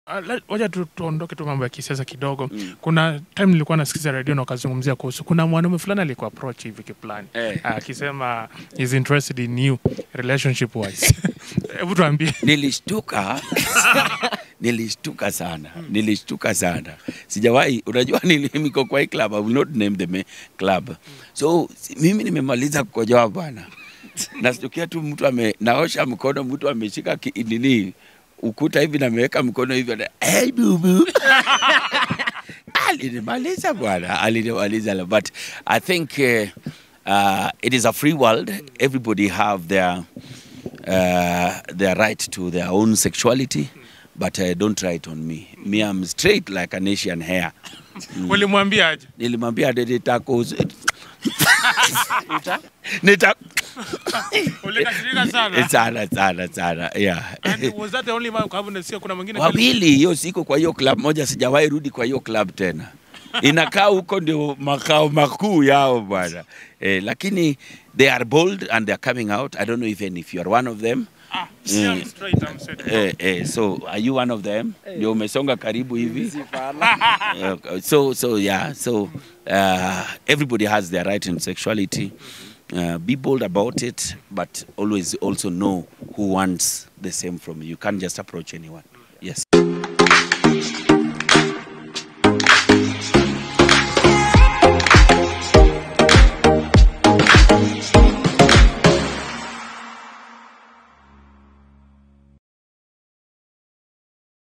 Ah, la- Wacha tu tuondoke tu mambo ya kisiasa kidogo. Kuna time nilikuwa nasikiza radio na wakazungumzia kuhusu kuna mwanaume fulani alikuwa approach hivi kiplani Eh. akisema is interested in you relationship wise. Hebu tuambie. nilishtuka nilishtuka sana nilishtuka sana sijawahi unajua nili- niko kwa hii club I will not name the ma- club so si- mimi nimemaliza kukojoa bwana nasikia tu mtu ame naosha mkono mtu ameshika ki- nini ukuta hivi nameweka mkono hivi ana, hey, bubu alinimaliza bwana alinimaliza but i think uh, uh, it is a free world everybody have their uh, their right to their own sexuality but uh, don't try it on me me i'm straight like an asian hair Ulimwambia aje? nilimwambia nitako nita Ulikasirika sana. sana sana sana yeah And was that the only man? Kwa sababu nasikia kuna mwingine wawili hiyo siku kwa hiyo club moja sijawahi rudi kwa hiyo club tena inakaa huko ndio makao makuu yao bwana eh, lakini they are bold and they are coming out i don't know even if you are one of them Ah, see, I'm straight, I'm straight. eh, eh, so are you one of them ndio umesonga karibu hivi Eh, so so yeah so uh, everybody has their right in sexuality uh, be bold about it but always also know who wants the same from you you can't just approach anyone yes